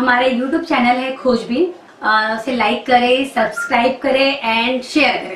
हमारे YouTube channel है खोजबीन अ, उसे लाइक करें सब्सक्राइब करें एंड शेयर करें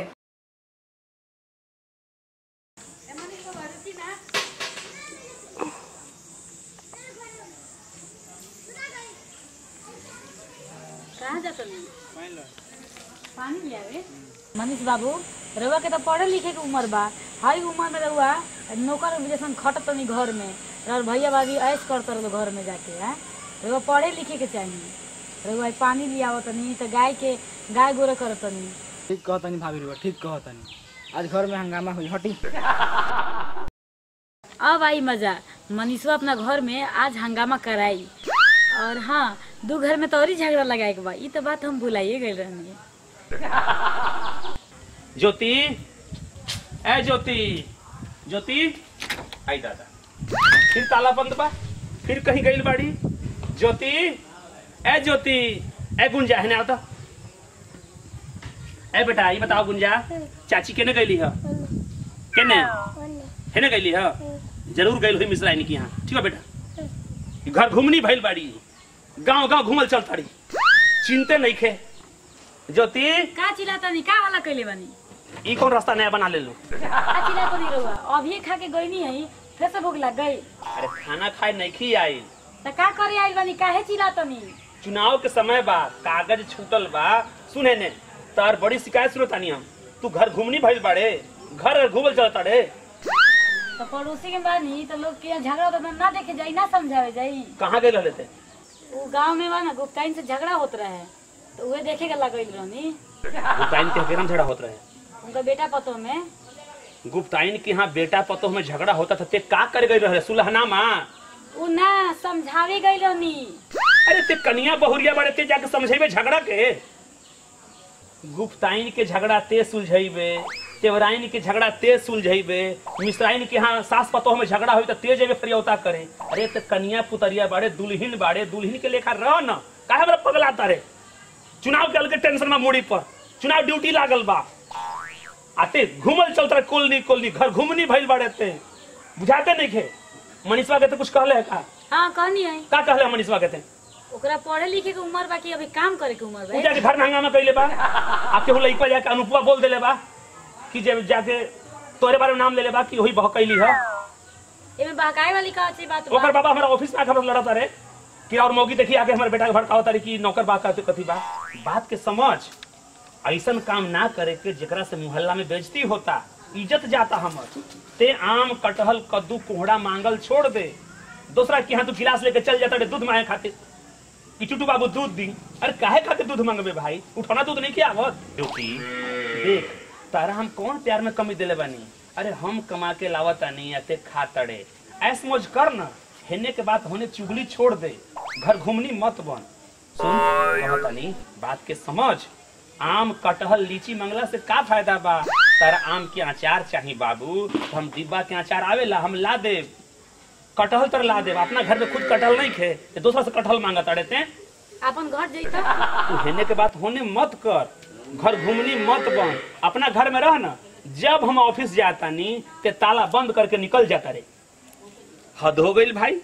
कहाँ जाता पानी ले आवे मनीष बाबू रउआ के तो पढ़े लिखे के उम्र बा हाई उम्र में रउआ नौकर जैसन खट तनी घर में और भैया भाभी ऐश करत रहो घर में जाके है रउआ पढ़े लिखे के चाहिए रउआ पानी ले आवत तनी तो गाय के गाय गोरे करत तनी ठीक कहतनी भाभी रुआ ठीक कहतनी आज घर में हंगामा हुई हटी अब आई मजा मनीषवा अपना घर में आज हंगामा कराई और हाँ दू घर में तो और ही झगड़ा लगाए के बा ई तो बात हम भुलाइए गए रहनी ज्योति ए ज्योति ज्योति आई दादा फिर ताला बंद बा फिर कहीं गई बाड़ी ज्योति ए ज्योति ए गुंजा है ना आता ए बेटा ये बताओ गुंजा चाची केने गईली है केने है ना गईली है जरूर गई हुई मिश्राइनी की यहाँ ठीक है बेटा घर घूमनी भइल बाड़ी गांव गांव घूमल चल ताड़ी चिंते नहीं खे ज्योति का चिल्लातनी का वाला कैले बानी ई कौन रास्ता नया बना ले लो का चिल्लातनी रउआ अभी खा के गई नहीं है फिर से भूख लग गई अरे खाना खाए नहीं आई तो का करे आइल बानी काहे चिल्लातनी चुनाव के समय बा कागज छूटल बा सुने ने तार बड़ी शिकायत सुनो तानी हम तू घर घूमनी भइल बाड़े घर घूमल चलता रे तो पड़ोसी के बानी तो लोग के यहाँ झगड़ा होता तो ना देखे जाई ना समझावे जाई कहाँ गए रहले थे वो गांव में बा ना गुप्ताइन से झगड़ा होत रहे तो उहे देखे के लगल रहनी गुप्ताइन के हकेरम झगड़ा होत रहे उनका बेटा पतो में गुप्ताइन के यहाँ बेटा पतोह में झगड़ा होता था ते का कर गई रहे सुलहनामा उ ना समझावे गई रहनी अरे ते कनिया बहुरिया बड़े ते जाके समझेबे झगड़ा के गुप्ताइन के झगड़ा ते सुलझेबे तेवराइन के झगड़ा ते सुलझेबे मिश्राइन के यहाँ सास पतोह में झगड़ा हुई तो ते जेबे फरियौता करे अरे ते कनिया पुतरिया बाड़े दुल्हिन बाड़े दुल्हिन के लेखा रह न काहे बड़ा पगलाता रे चुनाव के अलगे टेंशन में मूड़ी पर चुनाव ड्यूटी लागल बा आते घूमल चलता रहे कोलनी कोलनी घर घूमनी भइल बाड़े ते बुझाते नहीं खे मनीषवा के तो कुछ कहले है का हाँ कहनी है का कहले है मनीषवा के ते ओकरा पढ़े लिखे के उम्र बा कि अभी काम करे के उम्र उ बा जाके घर में हंगामा कैले बा आपके हो लइका जाके अनुपमा बोल देले बा कि जब जाके तोरे बारे में नाम लेले बा कि वही बहकैली है एमे बहकाए वाली का अच्छी बात ओकर बा बाबा हमारा ऑफिस में आके हमरा लड़ता रे कि और मौगी देखी आके हमारे बेटा के भड़काव तारी कि नौकर बा कहते कथी बा बात के समझ ऐसन काम ना करे के जेकरा से मोहल्ला में बेइज्जती होता इज्जत जाता हमर ते आम कटहल कद्दू कोहड़ा मांगल छोड़ दे दूसरा के यहाँ तू गिलास लेके चल जाता रे दूध मांगे खातिर कि टूटू बाबू दूध दी अरे काहे खातिर दूध मांगबे भाई उठाना दूध नहीं किया आवत क्योंकि देख तारा हम कौन प्यार में कमी देले बानी अरे हम कमा के लावत आनी या ते खा तड़े ऐस मौज कर ना हेने के बात होने चुगली छोड़ दे घर घूमनी मत बन सुन कहतनी बात के समझ आम कटहल लीची मंगला से का फायदा बा तारा आम के अचार चाही बाबू तो हम डिब्बा के अचार आवेला हम ला देब कटहल तर ला देब अपना घर में खुद कटहल नहीं खे ते दूसरा से कटहल मांगा तड़े ते अपन घर जैता तू हेने के बात होने मत कर घर घूमनी मत बन अपना घर में रह ना जब हम ऑफिस जाता नी ते ताला बंद करके निकल जाता रे हद हो गई भाई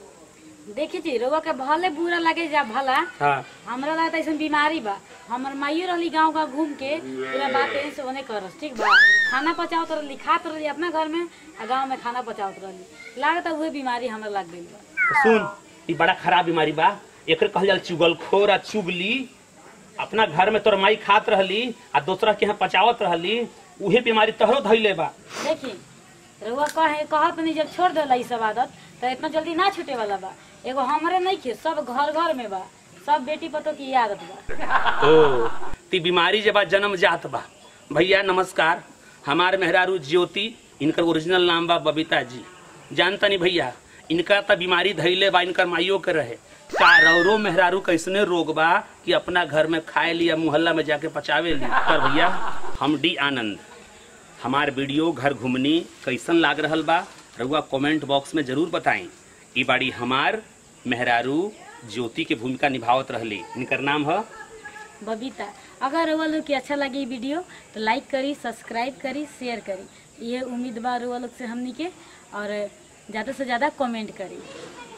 देखी जी रोवा के भले बुरा लगे जा भला हाँ हमरा लगा ऐसा बीमारी बा हमर माइयो रहली गांव गांव घूम के पूरा बात यहीं से ओने करस ठीक बा खाना पचावत रहली खात रहली अपना घर में आ गांव में खाना पचावत रहली लागत उहे बीमारी हमरा लग गई बा तो सुन ई बड़ा खराब बीमारी बा एकर कहल जाल चुगलखोर आ चुगली अपना घर में तोर माई खात रहली आ दूसरा के यहाँ पचावत रहली उहे बीमारी तहरो धैले बा देखी रउआ कहे कहत नहीं जब छोड़ देला ई सब आदत तो इतना जल्दी ना छूटे वाला बा एगो हमरे नहीं खे सब घर घर में बा सब बेटी पतो की ये आदत बा ओ ती बीमारी जब जन्म जात बा भैया नमस्कार हमार मेहरारू ज्योति इनकर ओरिजिनल नाम बा बबीता जी जानता नहीं भैया इनका त बीमारी धैले बा इनकर माइयो के रहे कारौरो मेहरारू कैसने रोग बा कि अपना घर में खाए लिया मोहल्ला में जाके पचावे ली पर भैया हम डी आनंद हमार वीडियो घर घूमनी कैसन लाग रहल बा रउआ कमेंट बॉक्स में जरूर बताएं ई बाड़ी हमार मेहरारू ज्योति के भूमिका निभावत रहली इनकर नाम है बबीता अगर रउआ लोग के अच्छा लगे ई वीडियो तो लाइक करी सब्सक्राइब करी शेयर करी ये उम्मीद बा रउआ लोग से हमनी के और ज़्यादा से ज़्यादा कमेंट करी